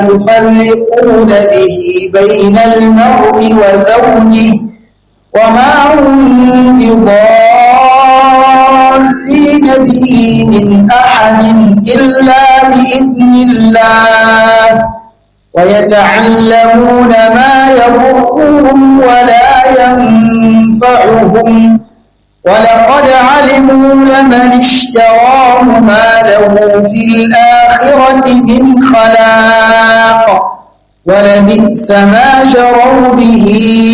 يفرقون به بين المرء وزوجه وما هم بضارين به من أحد إلا بإذن الله ويتعلمون ما يضرهم ولا ينفعهم ولقد علموا لمن اشتراه ما له في الآخرة من خلاق ولبئس ما شروا به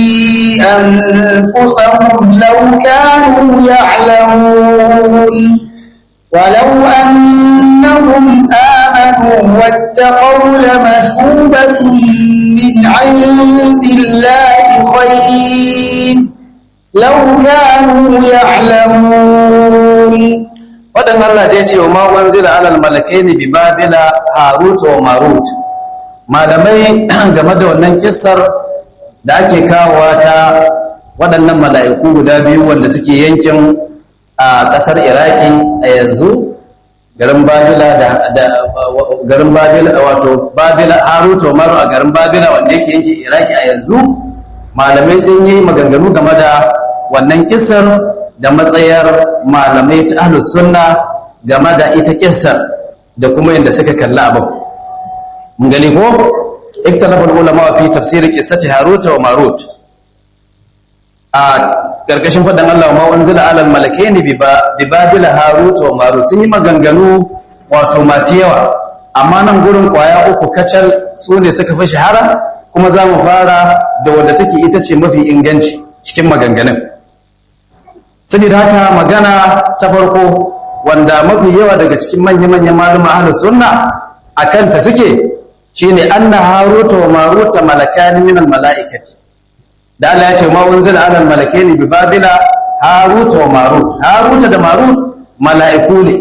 أنفسهم لو كانوا يعلمون ولو أنهم آمنوا واتقوا لمثوبة من عند الله خير لو كانوا يعلمون waɗanda Allah da ya ce wa ma'uwan zira alal malakai ne bi babila harut wa marut malamai game da wannan kissar da ake kawowa ta waɗannan mala'iku guda biyu wanda suke yankin a ƙasar iraki a yanzu garin babila da garin babila wato babila harut wa marut a garin babila wanda yake yankin iraki a yanzu malamai sun yi maganganu game da wannan kissar da matsayar malamai ta ahlus sunna game da ita kissar da kuma yadda suka kalli abin mun gani ko iktalafal ulama fi tafsir qissati harut wa marut a karkashin fadan Allah ma unzila alal malakaini bi babil harut wa marut sun yi maganganu wato masu yawa amma nan gurin kwaya uku kacal su ne suka fi shahara kuma za mu fara da wadda take ita ce mafi inganci cikin maganganun saboda haka magana ta farko wanda mafi yawa daga cikin manya-manyan malama ahlus sunna akan ta suke shine anna haruta wa maruta malakani min almalaikati da Allah ya ce ma unzila ala almalakaini bi babila haruta wa marut haruta da marut mala'iku ne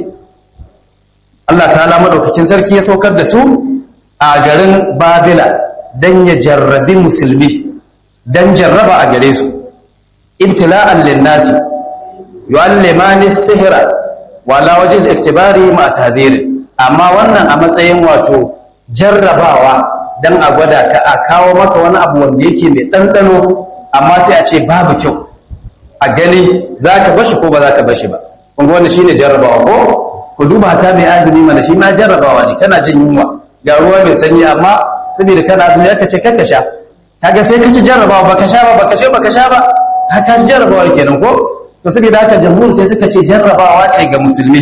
Allah ta'ala madaukakin sarki ya saukar da su a garin babila dan ya jarrabi musulmi dan jarraba a gare su ibtila'an linnasi yu'allimani sihra wala wajhi al-iktibari ma tahdhir amma wannan a matsayin wato jarrabawa dan a gwada ka a kawo maka wani abu wanda yake mai ɗanɗano amma sai a ce babu kyau a gani za ka bashi ko ba za ka bashi ba kun wannan shine jarrabawa ko ku duba ta mai azumi mana shi ma jarrabawa ne kana jin yunwa ga ruwa mai sanyi amma saboda kana azumi aka ce kanka sha kaga sai ka ci jarrabawa baka sha ba baka sha baka sha ba haka ci jarrabawa kenan ko to saboda haka jamhur sai suka ce jarrabawa ce ga musulmi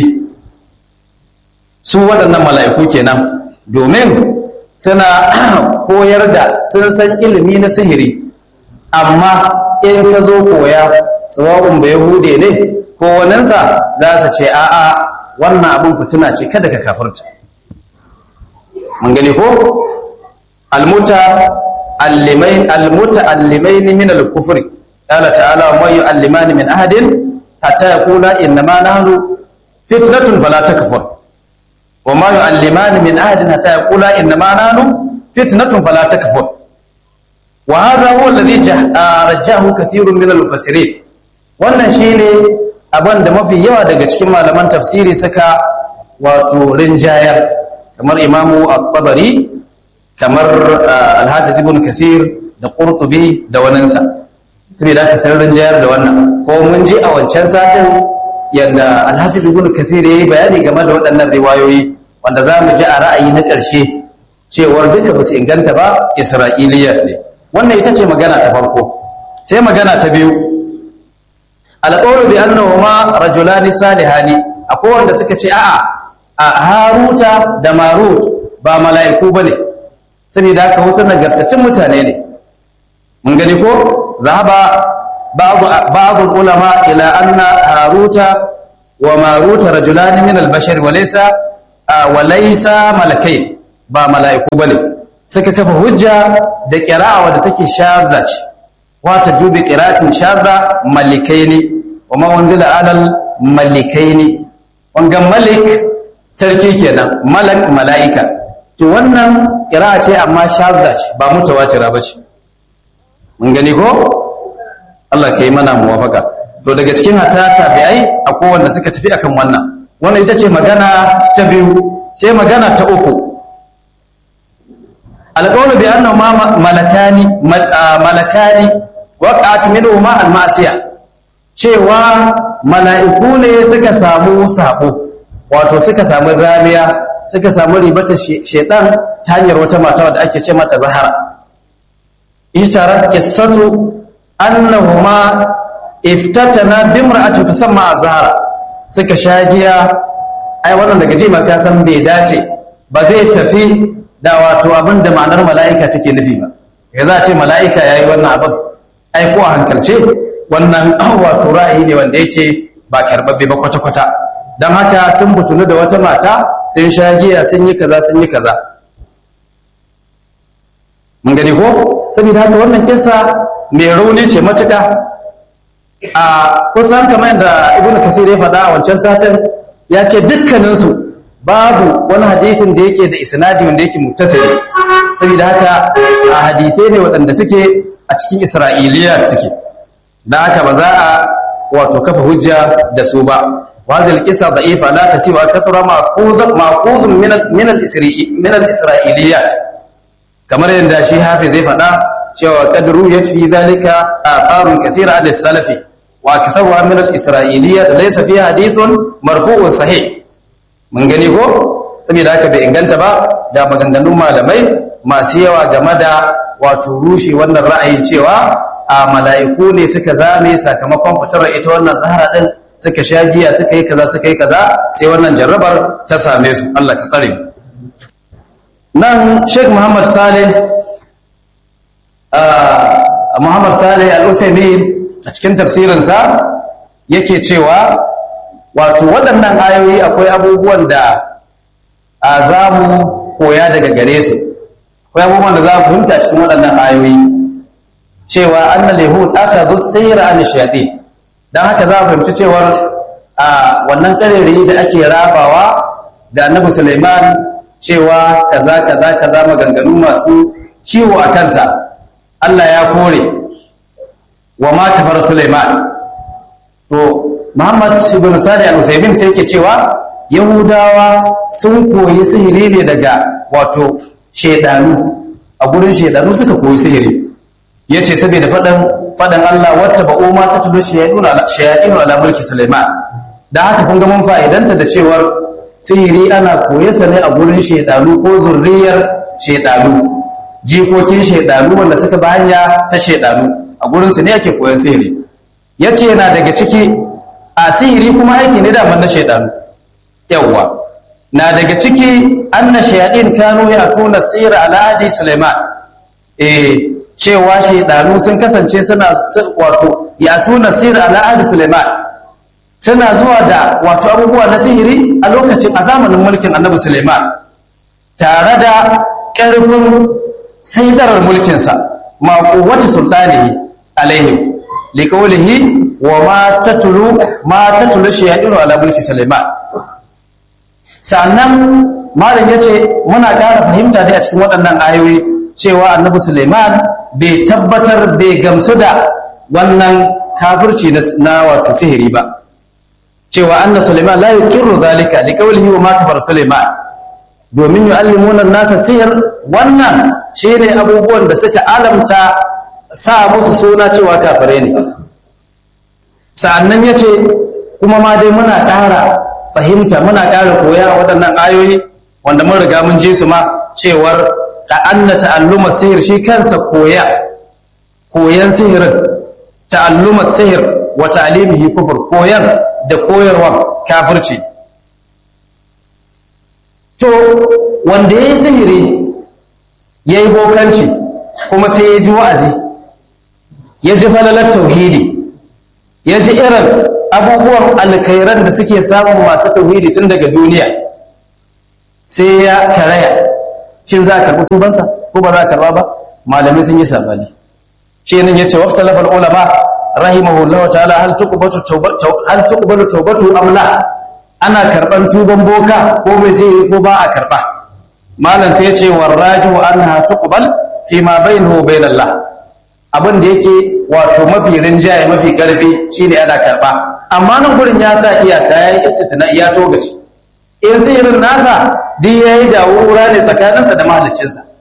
su waɗannan mala'iku kenan domin suna koyar da sun san ilimi na sihiri amma in ka zo koya sawabin bai hude ne ko waninsa za su ce a'a wannan abin fituna ce kada ka kafarta mun gani ko almuta allimain almuta allimain min al-kufri qala ta'ala wa yu'allimani min ahadin hatta yaqula innama nahnu fitnatun fala takfur wa ma yu'allimani min ahadin hatta yaqula innama nahnu fitnatun fala takfur wa hadha huwa alladhi rajjahu kathirun min al-mufassirin wannan shine abin da mafi yawa daga cikin malaman tafsiri suka wato rinjayar kamar imamu at-tabari kamar al-hafiz ibn kathir da qurtubi da waninsa saboda aka san rinjayar da wannan ko mun ji a wancan satin yadda al-hafiz ibn kathir yayi bayani game da waɗannan riwayoyi wanda za mu ji a ra'ayi na ƙarshe cewar duka ba su inganta ba isra'iliya ne wannan ita ce magana ta farko sai magana ta biyu alƙawar bi annahuma rajulani salihani akwai wanda suka ce a'a a haruta da marut ba mala'iku bane saboda haka wasu nagartattun mutane ne mun gani ko zahaba ba'd ulama ila anna haruta wa maruta rajulani min al-bashar wa laysa wa laysa malakai ba mala'iku bane suka kafa hujja da qira'a wadda take shadda ce wata jubi qira'atin shadda malikaini wa ma wanzila alal malikaini wangan malik sarki kenan malak mala'ika to wannan qira'a ce amma shadda ce ba mutawatira ba ce mun gani ko Allah kai mana muwafaka to daga cikin hatta tabi'ai akwai wanda suka tafi akan wannan wannan ita ce magana ta biyu sai magana ta uku alqawlu bi annahu ma malakani malakani waqa'at minhuma al-ma'siyah cewa mala'iku ne suka samu sabo wato suka samu zamiya suka samu ribatar shedan ta hanyar wata mata wadda ake ce mata zahara ishtarat qissatu annahuma iftatana bimra'ati tusamma az-zahara suka shagiya ai wannan daga jima ka san bai dace ba zai tafi da wato abin da ma'anar mala'ika take nufi ba ya za a ce mala'ika yayi wannan abin ai ko a hankalce wannan wato ra'ayi ne wanda yake ba karbabbe ba kwata-kwata don haka sun butunu da wata mata sun sha giya sun yi kaza sun yi kaza mun gani ko saboda haka wannan kissa mai rauni ce matuƙa a kusan kamar yadda ibnu kasir ya faɗa a wancan satin ya ce dukkaninsu babu wani hadisin da yake da isnadi wanda yake muttasili saboda haka a hadisai ne waɗanda suke a cikin isra'iliya suke da haka ba za a wato kafa hujja da su ba وهذه القصة ضعيفة لا تسيء كثر مأخوذ مأخوذ من من من الإسرائيليات كما عند شيء حافظ فدا cewa قد رويت في ذلك آثار كثيرة عن السلف وأكثرها من الإسرائيليات ليس فيها حديث مرفوع صحيح mun gani ko saboda haka bai inganta ba ga maganganun malamai masu yawa game da wato rushe wannan ra'ayin cewa a mala'iku ne suka zame sakamakon fitar ita wannan zahara din suka sha giya suka yi kaza suka yi kaza sai wannan jarrabar ta same su Allah ka tsare nan Sheikh Muhammad Saleh Muhammad Saleh Al-Uthaymeen a cikin tafsirinsa yake cewa wato waɗannan ayoyi akwai abubuwan da a za mu koya daga gare su akwai abubuwan da za mu fahimta cikin waɗannan ayoyi cewa annal yahud aka zo sayra an shayatin dan haka za mu fahimci cewar a wannan karere da ake rabawa da annabi Sulaiman cewa kaza kaza kaza maganganu masu ciwo a kansa Allah ya kore wa ma kafar Sulaiman to Muhammad ibn Salih al-Uthaymeen sai yake cewa Yahudawa sun koyi sihiri ne daga wato shedanu a gurin shedanu suka koyi sihiri yace saboda fadan fadan Allah wata ba'u ma ta tudu shayadinu ala mulki Sulaiman da haka kun ga mun fa'idanta da cewar sihiri ana koyarsa ne a gurin shedanu ko zurriyar shedanu jikokin shedanu wanda suka ba hanya ta shedanu a gurin su ne ake koyan sihiri yace yana daga ciki a sihiri kuma aiki ne da na shedanu yawwa na daga ciki anna shayadin kanu ya tuna sihir ala hadi Sulaiman eh cewa shaidanu sun kasance suna wato ya tuna sir al'adu Suleiman suna zuwa da wato abubuwa na sihiri a lokacin a zamanin mulkin annabi Suleiman tare da ƙarfin saidarar mulkinsa ma quwwati sultanihi alaihim liqawlihi wa ma tatlu ma tatlu shayadinu ala mulki Suleiman sannan malam yace muna ƙara fahimta dai a cikin waɗannan ayoyi cewa annabi Suleiman bai tabbatar bai gamsu da wannan kafirci na wato sihiri ba cewa anna Suleiman la yuqirru zalika liqawlihi wa ma kafara Suleiman domin yu'allimuna nasa sihir wannan shine abubuwan da suka alamta sa musu suna cewa kafire ne sa'annan yace kuma ma dai muna ƙara fahimta muna ƙara koya waɗannan ayoyi wanda mun riga mun ji su ma cewar ka anna ta'alluma sihir shi kansa koya koyan sihirin ta'alluma sihir wa ta'limihi kufur koyar da koyarwa kafirci to wanda yayi sihiri yayi bokanci kuma sai ya ji wa'azi ya ji falalar tauhidi ya ji irin abubuwan alkhairan da suke samun masu tauhidi tun daga duniya sai ya karaya shin za a karɓi tubansa ko ba za a karɓa ba malamai sun yi sabani shi nan yace waqta lafal ulama rahimahullah ta'ala hal tuqbatu tawbatu hal tuqbalu tawbatu am la ana karban tuban boka ko bai sai ko ba a karba malam sai yace warraju anha tuqbal fi ma bainahu bain Allah abin da yake wato mafi rinjaye mafi karfi shine ana karba amma nan gurin ya sa iyaka yayi istisna iya togaci in sihirin nasa duk yayi da wura ne tsakaninsa da mahaliccinsa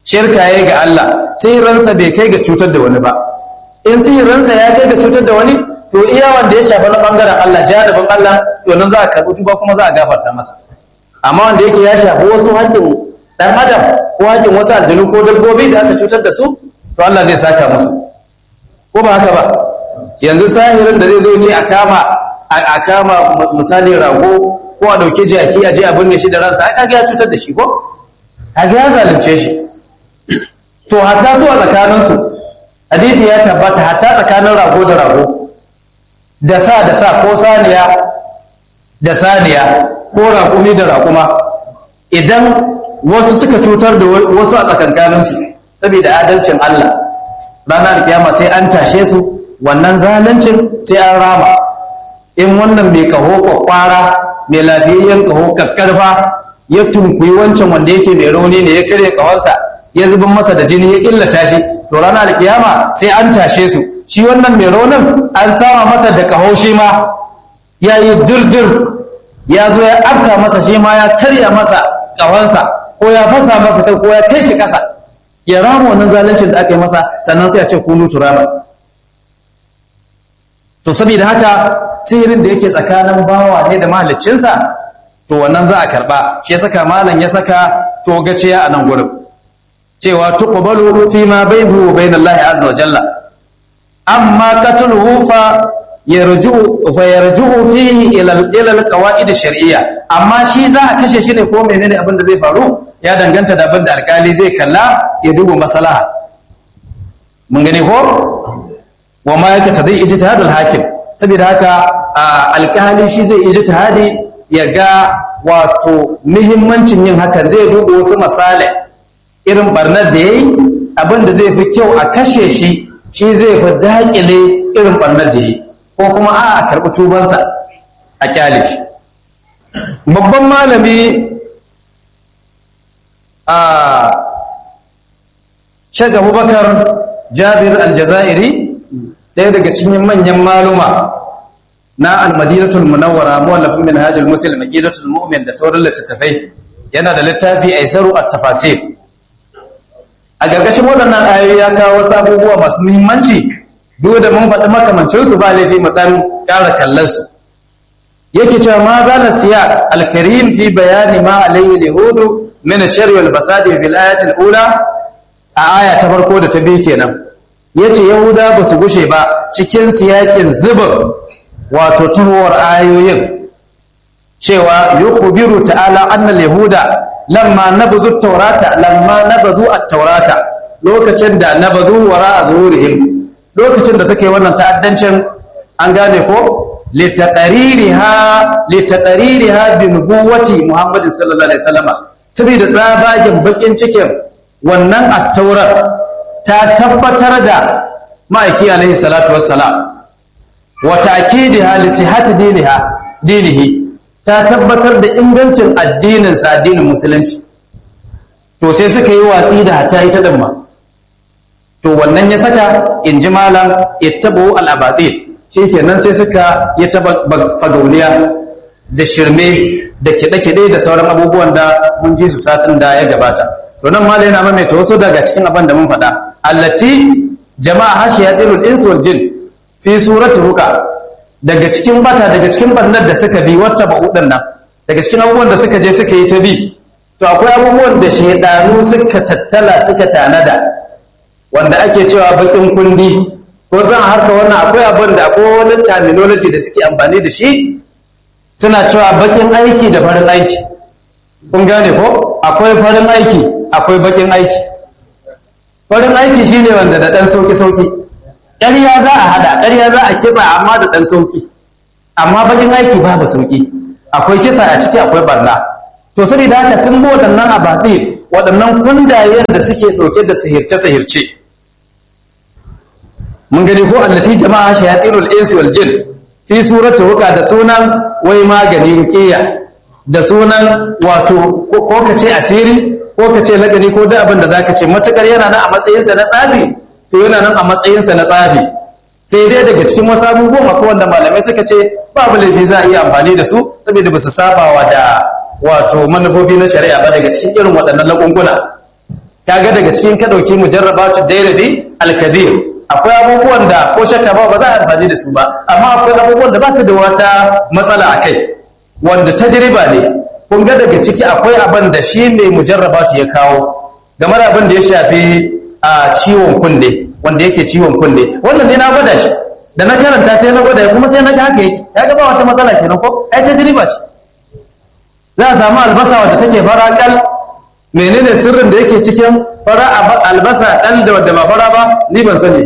shirka yayi ga Allah sihirinsa bai kai ga cutar da wani ba in sihirinsa ya kai ga cutar da wani to iya wanda ya shafa na bangaren Allah jadabin Allah to nan za a karɓi tuba kuma za a gafarta masa amma wanda yake ya shafi wasu haƙƙin ɗan adam ko haƙƙin wasu aljanu ko dabbobi da aka cutar da su to Allah zai saka musu ko ba haka ba yanzu sahirin da zai zo ce a kama a kama misali rago ko a ɗauki jaki a je a binne shi da ransa ai kaga ya cutar da shi ko kaga ya zalunce shi to hatta su a tsakaninsu hadisi ya tabbata hatta tsakanin rago da rago da sa da sa ko saniya da saniya ko raƙumi da raƙuma idan wasu suka cutar da wasu a tsakankaninsu saboda adalcin Allah ranar kiyama sai an tashe su wannan zaluncin sai an rama in wannan mai kaho kwakwara mai lafiyayyen kaho kakkarfa ya tunkuyi wancan wanda yake mai rauni ne ya karya kahonsa ya zuban masa da jini ya illata shi to ranar kiyama sai an tashe su shi wannan mai raunin an sama masa da kaho shi ma ya yi dirdir ya zo ya afka masa shi ma ya karya masa kahonsa ko ya fasa masa kai ko ya kai shi kasa ya rama wannan zaluncin da aka yi masa sannan sai a ce kunu turama to saboda haka sihirin da yake tsakanin bawa ne da mahaliccinsa to wannan za a karba shi ya saka malam ya saka togaciya a nan gurin cewa tuqbalu fi ma bainahu wa bain Allah azza wa jalla amma qatluhu fa yarju'u fa yarju'u fihi ila ila alqawaid shar'iyya amma shi za a kashe shi ne ko menene abin da zai faru ya danganta da abin da alkali zai kalla ya duba maslaha mun gane ko wa ma yake ta zai ijtihadul hakim saboda haka alkali shi zai ijtihadi ya ga wato muhimmancin yin hakan zai duba wasu misali irin barnar da yayi abin da zai fi kyau a kashe shi shi zai fi daƙile irin barnar da yayi ko kuma a a karɓi tubansa a kyale shi babban malami a Sheikh Abubakar Jabir Aljazairi ɗaya daga cikin manyan maluma na almadinatul munawwara muwallafin minhajul muslim aqidatul mu'min da sauran littattafai yana da littafi aisaru at-tafasir a gargashin waɗannan ayoyi ya kawo wasu abubuwa masu muhimmanci duk da mun faɗi makamancin su ba laifi mu dan ƙara kallon su yake cewa ma zala siya al-karim fi bayani ma alayhi lihudu min ash-sharri wal fasadi fil ayati al-ula a aya ta farko da ta biyu kenan yace yahuda ba su gushe ba cikin siyakin zubin wato tuhowar ayoyin cewa yukhbiru ta'ala annal yahuda lamma nabadhu at-taurata lamma nabadhu at-taurata lokacin da nabadhu wara zuhurihim lokacin da suke wannan ta'addancin an gane ko litaqaririha litaqaririha bi nubuwati Muhammad sallallahu alaihi wasallam saboda tsabagen bakin cikin wannan at-taurat ta tabbatar da ma'aiki alaihi salatu wassalam wa ta'kidiha li sihhati diniha dinihi ta tabbatar da ingancin addinin sa addinin musulunci to sai suka yi watsi da hatta ita din ma to wannan ya saka inji malam ittabu al-abatil shikenan sai suka yi ta fagauniya da shirme da kiɗe-kiɗe da sauran abubuwan da mun ji su satin da ya gabata to nan malam yana maimaita wasu daga cikin abin da mun faɗa allati jama'a hashiyatul ins wal jin fi surati ruka daga cikin bata daga cikin bannar da suka bi wata ba'udin nan daga cikin abubuwan da suka je suka yi ta bi to akwai abubuwan da shaidanu suka tattala suka tanada wanda ake cewa bakin kundi ko san harka wannan akwai abin da akwai wani terminology da suke amfani da shi suna cewa bakin aiki da farin aiki kun gane ko akwai farin aiki akwai bakin aiki farin aiki shine wanda da dan sauki sauki ƙarya za a hada ƙarya za a kitsa amma da dan sauki amma bakin aiki babu sauki akwai kisa a ciki akwai barna to saboda haka sun bi waɗannan abaɗi waɗannan kundayen da suke ɗauke da sihirce-sihirce mun gani ko allati jama'a shayatinul insi wal jin fi surati ruqa da sunan wai magani ruqiya da sunan wato ko kace asiri ko kace lagani ko da abin da zaka ce matakar yana nan a matsayin sa na tsafi to yana nan a matsayin sa na tsafi sai dai daga cikin wasu abubuwan akwai wanda malamai suka ce babu laifi za a iya amfani da su saboda basu sabawa da wato manufofi na shari'a ba daga cikin irin waɗannan lagunguna kaga daga cikin ka dauki mujarrabatu dairabi al-kabir akwai abubuwan da ko shakka ba ba za a amfani da su ba amma akwai abubuwan da ba su da wata matsala a kai wanda tajriba ne kun ga daga ciki akwai abin da shi ne mujarrabatu ya kawo game da abin da ya shafi a ciwon kunne wanda yake ciwon kunne wannan ne na gwada shi da na karanta sai na gwada kuma sai na ga haka yake ya ga ba wata matsala kenan ko ai tajriba ce za a samu albasa wadda take fara kal menene sirrin da yake cikin fara albasa kal da wadda ba fara ba ni ban sani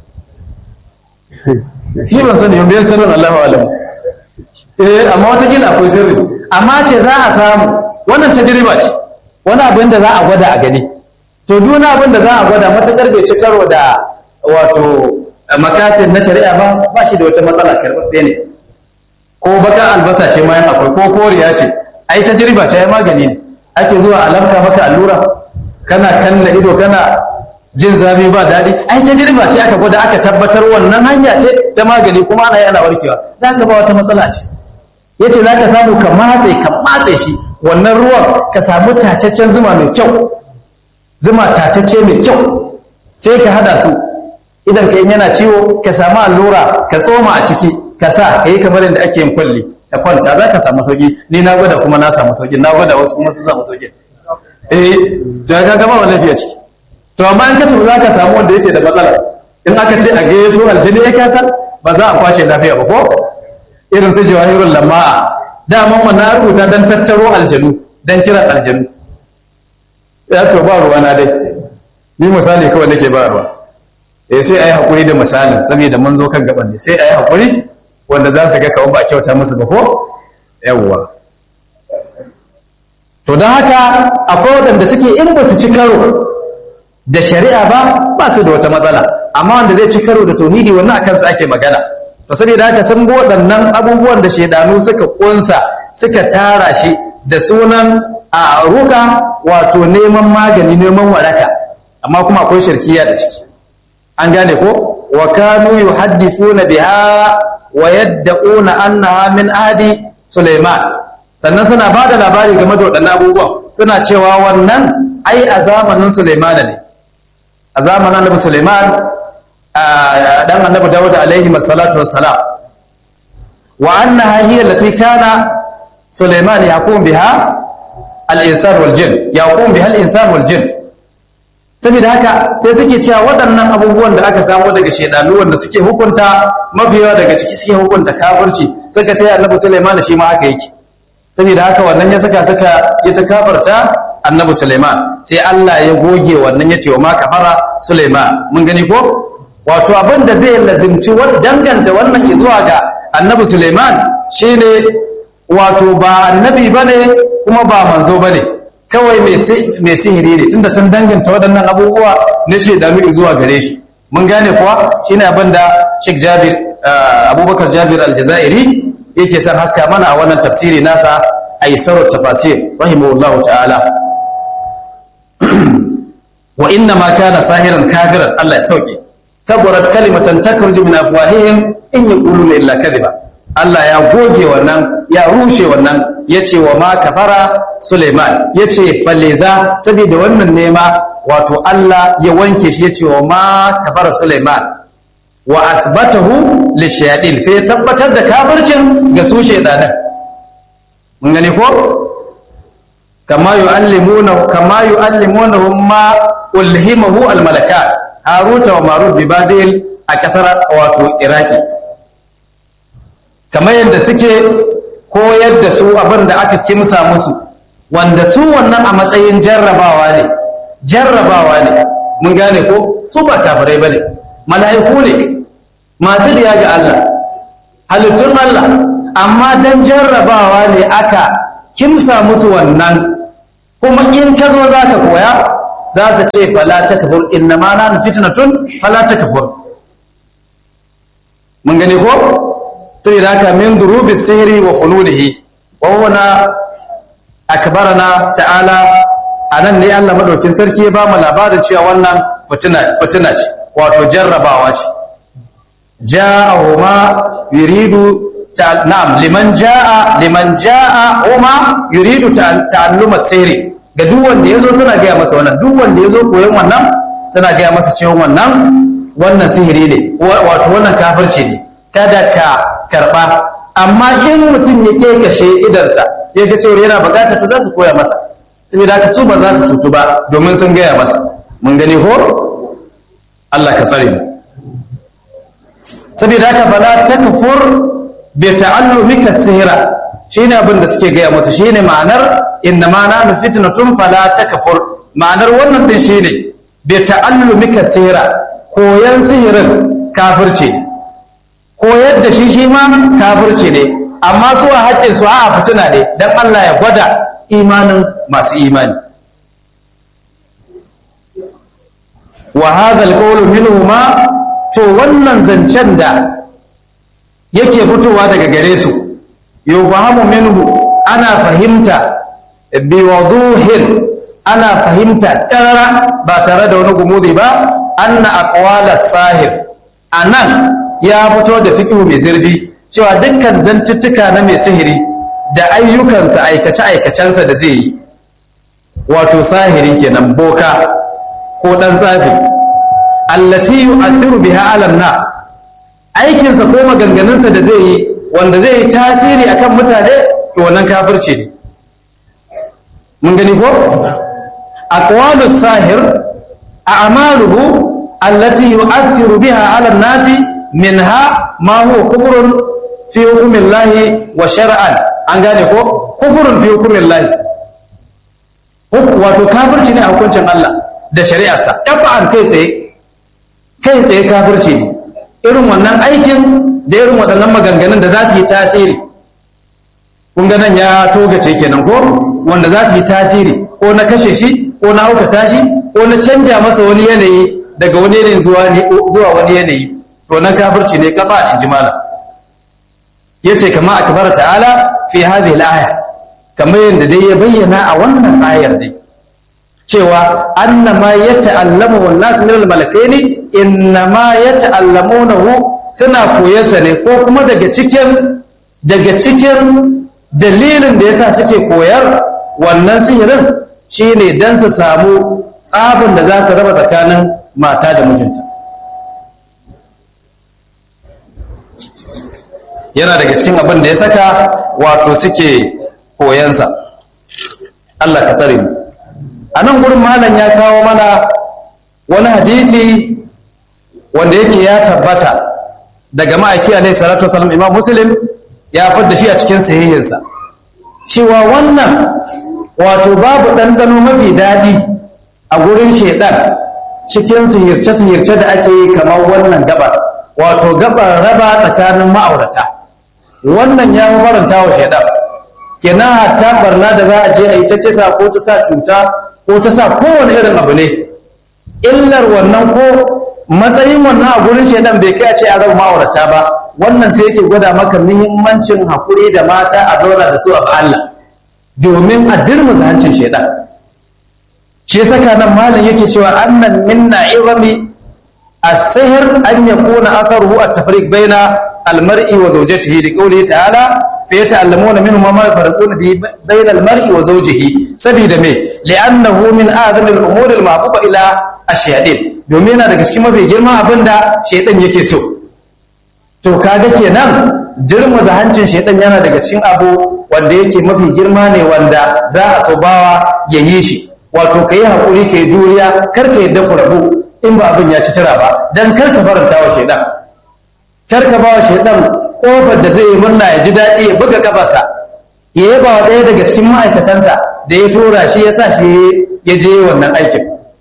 ni ban sani ban sirrin Allahu alam eh amma wata gila akwai sirri amma ce za a samu wannan tajriba ce wani abin da za a gwada a gani to duk wani abin da za a gwada matakar bai ci karo da wato makasin na shari'a ba ba shi da wata matsala karɓaɓɓe ne ko baka albasa ce ma akwai ko koriya ce ai tajriba ce ai magani ne ake zuwa alamka maka allura kana kanna ido kana jin zafi ba daɗi ai tajriba ce aka gwada aka tabbatar wannan hanya ce ta magani kuma ana yi ana warkewa za ka ba wata matsala ce ya ce za ka samu ka matse ka matse shi wannan ruwan ka samu tacaccen zuma mai kyau zuma tacacce mai kyau sai ka hada su idan ka yana ciwo ka samu allura ka tsoma a ciki ka sa ka yi kamar yadda ake yin kwalli ka kwanta za ka samu sauki ni na gwada kuma na samu sauki na gwada wasu kuma su samu sauki eh to ka gama wa lafiya ciki to amma in ka tafi za ka samu wanda yake da matsala in aka ce a gayyato aljini ya kasar ba za a kwashe lafiya ba ko irin su jawahirul lama'a daman wannan rubuta dan tattaro aljanu dan kiran aljanu ya to ba ruwa na dai ni misali kawai nake ba ruwa eh sai ayi hakuri da misalin saboda mun zo kan gaban ne sai ayi hakuri wanda za su ga kawai ba kyauta musu ba ko yawwa to don haka akwai waɗanda suke in ba su ci karo da shari'a ba ba su da wata matsala amma wanda zai ci karo da tauhidi wannan a kansa ake magana to saboda haka sun bi waɗannan abubuwan da shaidanu suka kunsa suka tara shi da sunan a ruka wato neman magani neman waraka amma kuma akwai shirkiya da ciki an gane ko wa kanu yuhaddithuna biha wa yadda'una annaha min ahdi Sulaiman sannan suna ba da labari game da waɗannan abubuwan suna cewa wannan ai a zamanin Sulaiman ne a zamanin Annabi Sulaiman dan Annabi Dawud alaihi salatu wassalam wa annaha hiya allati kana Sulaiman yaqum biha al-insan wal jin yaqum biha al-insan wal jin saboda haka sai suke cewa waɗannan abubuwan da aka samu daga shaidanu wanda suke hukunta mafiyawa daga ciki suke hukunta kafirci suka ce annabi Sulaiman shi ma haka yake saboda haka wannan ya saka suka ya ta kafarta annabi Sulaiman sai Allah ya goge wannan ya ce wa ma kafara Sulaiman mun gani ko wato abin da zai lazimci danganta wannan zuwa ga annabi Sulaiman shine wato ba annabi bane kuma ba manzo bane kawai mai sihiri ne tunda sun danganta waɗannan abubuwa na shaidanu zuwa gare shi mun gane kuwa shine abin da Sheikh Jabir Abubakar Jabir Al-Jazairi yake son haska mana a wannan tafsiri nasa Aisar tafasir rahimahullahu ta'ala wa inna ma kana sahiran kafiran Allah ya sauke kabarat kalimatan takhruju min afwahihim in yaquluna illa kadhiba Allah ya goge wannan ya rushe wannan ya ce wa ma kafara Suleiman ya ce faliza saboda wannan nema wato Allah ya wanke shi ya ce wa ma kafara Suleiman wa athbatahu lishayadin sai ya tabbatar da kafircin ga su shaydanan mun gane ko kama yu'allimuna kama yu'allimuna ma ulhimahu almalakat haruta wa marut bi babil a kasar wato iraki kamar yadda suke koyar da su abin da aka kimsa musu wanda su wannan a matsayin jarrabawa ne jarrabawa ne mun gane ko su ba kafirai ba ne mala'iku ne masu biya ga Allah halittun Allah amma don jarrabawa ne aka kimsa musu wannan kuma in ka zo za ka koya za ta ce fala ta kafur inna ma na fitnatun fala ta kafur mun gane ko saboda haka min durubi sihiri wa fululihi wa huna akbarana ta'ala anan ne Allah madaukin sarki ya ba mu labarin cewa wannan fitina fitina ce wato jarrabawa ce ja'ahuma yuridu na'am liman ja'a liman ja'a huma yuridu ta'alluma sihiri ga duk wanda ya zo suna gaya masa wannan duk wanda ya zo koyon wannan suna gaya masa cewa wannan wannan sihiri ne wato wannan kafirci ne kada ka karba amma in mutum ya ke kashe idansa ya ga cewa yana bukata to za su koya masa saboda haka su ba za su tutu ba domin sun gaya masa mun gani ko Allah ka tsare mu saboda haka fala takfur bi ta'allumika sihira shine abin da suke gaya masa shine ma'anar inna ma nanu fitnatun fala takfur ma'anar wannan din shine bi ta'allumika sihira koyan sihirin kafirci ne koyar da shi shi ma kafirci ne amma su a haƙƙin su a fitina ne dan Allah ya gwada imanin masu imani wa hadha alqawlu minhuma to wannan zancen da yake fitowa daga gare su yufahamu minhu ana fahimta bi waduhin ana fahimta ƙarara ba tare da wani gumudi ba anna aqwala sahib anan ya fito da fiqhu mai zurfi cewa dukkan zantuttuka na mai sihiri da ayyukansa aikace aikacensa da zai yi wato sahiri kenan boka ko dan tsafi allati yu'athiru biha 'ala nas aikinsa ko maganganunsa da zai yi wanda zai yi tasiri akan mutane to wannan kafirci ne mun gani ko aqwalus sahir a'maluhu allati yu'athiru biha 'ala an-nasi minha ma huwa kufrun fi hukmillahi wa shar'an an gane ko kufrun fi hukmillahi wato kafirci ne a hukuncin Allah da shari'arsa qat'an kai tsaye kai tsaye kafirci ne irin wannan aikin da irin waɗannan maganganun da za su yi tasiri kun ga nan ya togace kenan ko wanda za su yi tasiri ko na kashe shi ko na haukata shi ko na canja masa wani yanayi daga wani yanayi zuwa wani yanayi to na kafirci ne kafa in ji malam yace kama akbar ta'ala fi hadhihi al-aya kamar yadda dai ya bayyana a wannan ayar dai cewa annama yata'allamu an-nas min al-malakaini innama yata'allamunahu suna koyarsa ne ko kuma daga cikin daga cikin dalilin da yasa suke koyar wannan sihirin shine dan su samu tsabin da za su raba tsakanin mata da mijinta yana daga cikin abin da ya saka wato suke koyansa Allah ka tsare mu a nan gurin malam ya kawo mana wani hadithi wanda yake ya tabbata daga ma'aiki alaihi salatu wasallam imam muslim ya fadda shi a cikin sahihinsa cewa wannan wato babu ɗanɗano mafi daɗi a gurin shaidan cikin sihirce-sihirce da ake yi kamar wannan gabar wato gabar raba tsakanin ma'aurata wannan ya faranta wa shaidan kenan hatta barna da za a je a yi ta kisa ko ta sa cuta ko ta sa kowane irin abu ne illar wannan ko matsayin wannan a gurin shaidan bai kai a ce a raba ma'aurata ba wannan sai yake gwada maka muhimmancin haƙuri da mata a zauna da su a Allah domin a dirmuza hancin shaidan shi saka nan malam yake cewa annan minna irami as-sihr an yakuna atharuhu at-tafriq baina al-mar'i wa zawjatihi li qawlihi ta'ala fa yata'allamuna minhu ma yafarquna bi baina al-mar'i wa zawjihi sabida me li'annahu min a'zami al-umuri al-mahbuba ila ash-shayatin domin yana daga cikin mafi girman abinda shaytan yake so to kaga kenan dirmuza hancin shaytan yana daga cikin abu wanda yake mafi girma ne wanda za a so bawa ya yi shi wato ka yi haƙuri ka yi juriya kar ka yadda ku rabu in ba abin ya ci tira ba don kar ka faranta wa shaidan kar ka ba wa shaidan ƙofar da zai yi murna ya ji daɗi ya buga kafarsa ya yaba wa ɗaya daga cikin ma'aikatansa da ya tura shi ya sa shi ya je wannan aikin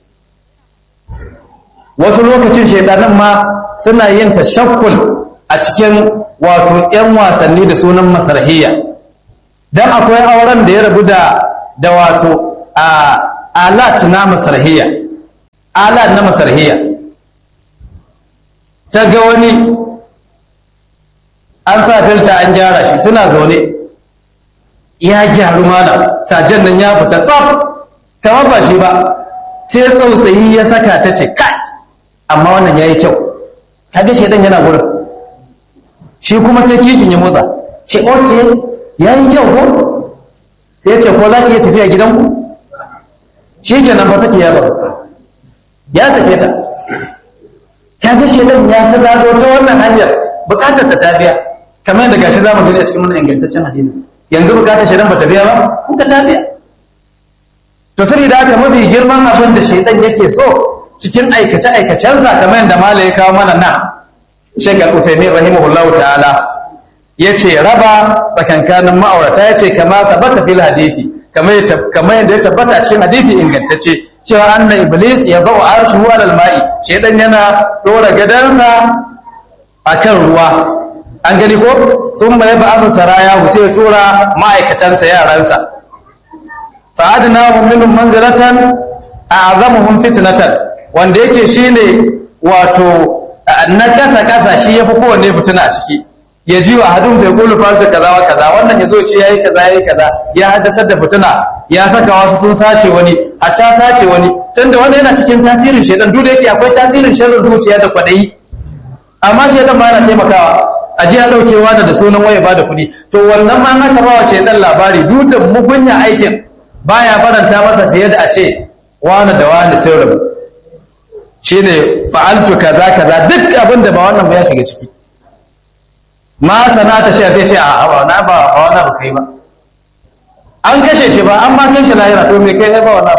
wasu lokacin shaidanan ma suna yin tashakkul a cikin wato 'yan wasanni da sunan masarhiya don akwai auren da ya rabu da da wato a alat na masarhiya alat na masarhiya ta ga wani an sa filta an gyara shi suna zaune ya gyaru mana sajen nan ya fita tsaf kamar ba shi ba sai tsautsayi ya saka ta ce kai amma wannan ya yi kyau kaga shaidan yana gurin shi kuma sai kishin ya motsa ce ok ya yi kyau ko sai ya ce ko za ki iya tafiya gidanku shi kenan ba sake ya ba ya sake ta ka ga shedan ya sadado ta wannan hanyar bukatarsa ta biya kamar yadda gashi zamu gani a cikin wannan ingantaccen hadisi yanzu bukatar shedan bata biya ba kun ka ta biya to saboda haka mafi girman abin da shedan yake so cikin aikace aikacensa kamar yadda mala ya kawo mana nan Sheikh Al-Uthaymeen rahimahullahu ta'ala yace raba tsakankanin ma'aurata yace kama tabbata fil hadisi kamar yadda ya tabbata a cikin hadisi ingantacce cewa anna iblis ya zau arshuhu alal ma'i shedan yana dora gadansa akan ruwa an gani ko sun ya ba asa saraya sai ya tura ma'aikatansa yaransa fa adnahum minhum manzilatan a'zamuhum fitnatan wanda yake shine wato na kasa kasa shi yafi kowanne fitina a ciki ya ji wa hadun bai kulu farta kaza wa kaza wannan ya zo ce yayi kaza yayi kaza ya haddasar da fitina ya saka wasu sun sace wani hatta sace wani tunda wanda yana cikin tasirin shedan duk da yake akwai tasirin sharrin zuciya da kwadayi amma shedan ma yana taimakawa a ji a daukewa da sunan waya ba da kuɗi to wannan ma aka ba wa shedan labari duk da mugunya aikin baya faranta masa fiye da a ce wani da wani sai rabu shine fa'altu kaza kaza duk abin da ba wannan ba ya shiga ciki ma sanata shi sai ce a ba na ba ba wannan ba kai ba an kashe shi ba an ma kai shi lahira to me kai ba wannan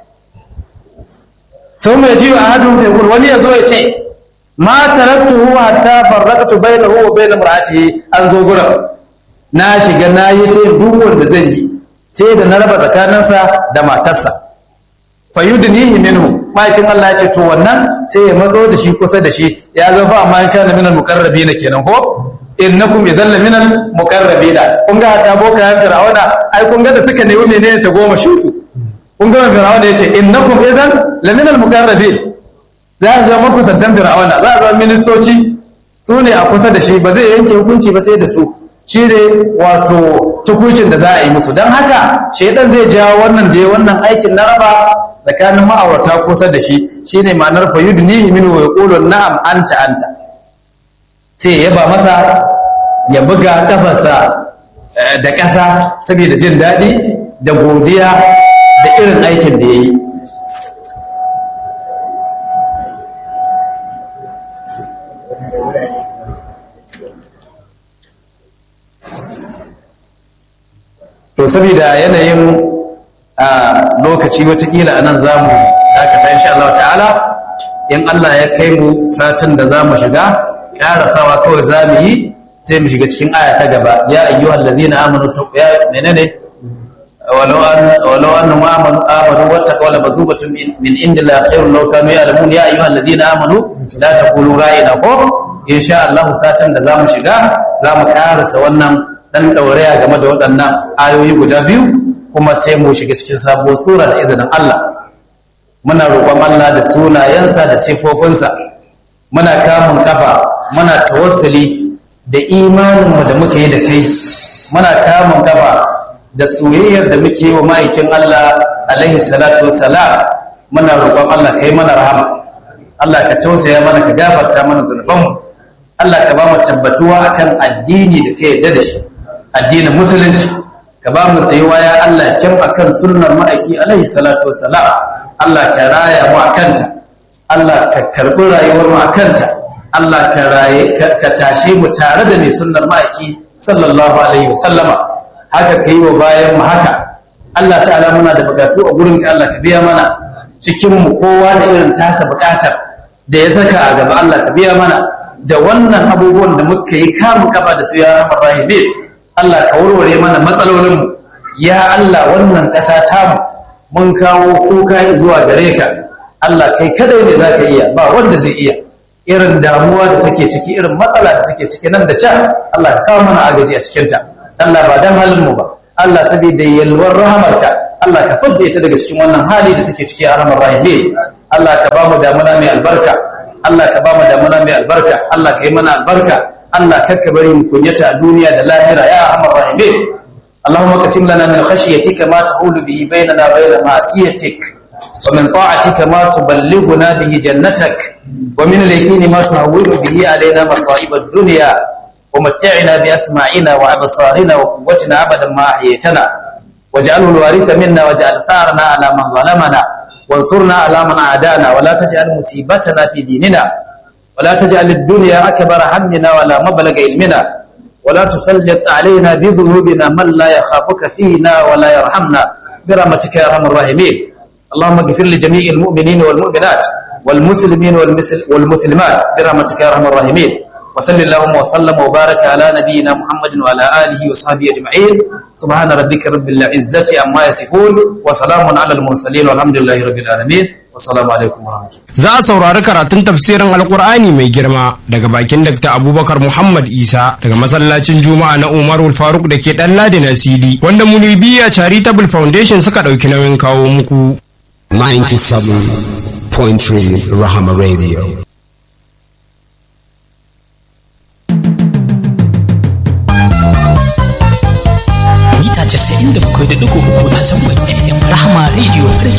sun mai jiwa a hadin fegur wani ya zo ya ce ma taraktuhu hatta farraqtu bainahu wa bain imraatihi an zo gurin na shiga na yi ta duk wanda zan yi sai da na raba tsakaninsa da matarsa fayudnihi minhu ma'aikin Allah ya ce to wannan sai ya matso da shi kusa da shi ya zo fa amma in kana minal muqarrabina kenan ko innakum idan la minal muqarrabina kun ga ta boka ya fir'auna ai kun ga da suka nemi menene ta goma shi su kun ga fir'auna yace innakum idan la minal muqarrabin za a zama kusantan fir'auna za a zama ministoci su ne a kusa da shi ba zai yanke hukunci ba sai da su shi ne wato tukucin da za a yi musu don haka shaidan zai jawo wannan da ya wannan aikin na raba tsakanin ma'aurata kusa da shi shine ma'anar fayudnihi min wa yaqulu na'am anta anta sai ya ba masa ya buga kafarsa da ƙasa saboda jin daɗi da godiya da irin aikin da ya yi to saboda yanayin a lokaci watakila a nan za mu dakata insha Allah ta'ala in Allah ya kai mu satin da za mu shiga ƙarasawa kawai za mu yi sai mu shiga cikin aya ta gaba ya ayyuhal ladina amanu ya menene walau an walau annahum amanu amanu wattaqaw la bazubatun min indillah khairun law kanu ya'lamun ya ayyuhal ladina amanu la taqulu ra'ina ko insha Allah satin da za mu shiga za mu ƙarasa wannan dan dauraya game da waɗannan ayoyi guda biyu kuma sai mu shiga cikin sabuwar sura da izinin Allah muna roƙon Allah da sunayensa da sifofinsa muna kamun kafa muna tawassuli da imaninmu da muka yi da kai muna kamun kafa da soyayyar da muke yi wa ma'aikin Allah alaihi salatu wassalam muna roƙon Allah kai mana rahama Allah ka tausaya mana ka gafarta mana zunubanmu Allah ka ba mu tabbatuwa akan addini da ka yarda da shi addinin musulunci ka ba mu tsayuwa ya Allah kyam akan sunnar ma'aiki alaihi salatu wassalam Allah ka raya mu akanta Allah ka karbi rayuwar mu akanta Allah ka raye ka tashe mu tare da mai sunnar ma'aiki sallallahu alaihi wasallama haka kai wa bayan mu haka Allah ta'ala muna da bukatu a gurin ka Allah ka biya mana cikin mu kowa da irin tasa bukatar da ya saka a gaba Allah ka biya mana da wannan abubuwan da muka yi kamu kafa da su ya rahmar rahibi Allah ka warware mana matsalolinmu ya Allah wannan ƙasa tamu mun kawo kuka zuwa gare ka Allah kai kadai ne za ka iya ba wanda zai iya irin damuwa da take ciki irin matsala da take ciki nan da can Allah ka kawo mana agaji a cikinta Allah ba dan halinmu ba Allah saboda yalwar rahamarka Allah ka fadda ita daga cikin wannan hali da take ciki a rahmar rahimi Allah ka ba mu damuna mai albarka Allah ka ba mu damuna mai albarka Allah ka yi mana albarka Allah kakka bari mu kunyata a duniya da lahira ya arhamar rahimin Allahumma qasim lana min khashyatika ma tahulu bihi bainana wa bain ma'siyatik wa min ta'atika ma tuballighuna bihi jannatak wa min al-yaqini ma tuhawwilu bihi alaina masa'ib ad-dunya wa mat'ina bi asma'ina wa absarina wa quwwatina abadan ma ahyaytana waj'alhu al-waritha minna waj'al tharna ala man zalamana وانصرنا على من عادانا ولا تجعل مصيبتنا في ديننا ولا تجعل الدنيا أكبر همنا ولا مبلغ علمنا ولا تسلط علينا بذنوبنا من لا يخافك فينا ولا يرحمنا برحمتك يا ارحم الراحمين اللهم اغفر لجميع المؤمنين والمؤمنات والمسلمين والمسلمات برحمتك يا ارحم الراحمين وصل اللهم وسلم وبارك على نبينا محمد وعلى اله وصحبه اجمعين سبحان ربك رب العزه عما يصفون وسلام على المرسلين والحمد لله رب العالمين والسلام عليكم ورحمه الله Za a saurari karatun tafsirin Alkur'ani mai girma daga bakin Dr. Abubakar Muhammad Isa daga masallacin Juma'a na Umarul Faruk da ke ɗan Ladi na CD wanda Munibiya Charitable Foundation suka ɗauki nauyin kawo muku. 97.3 Rahama Radio. mita 97.3 a zangon FM Rahama Radio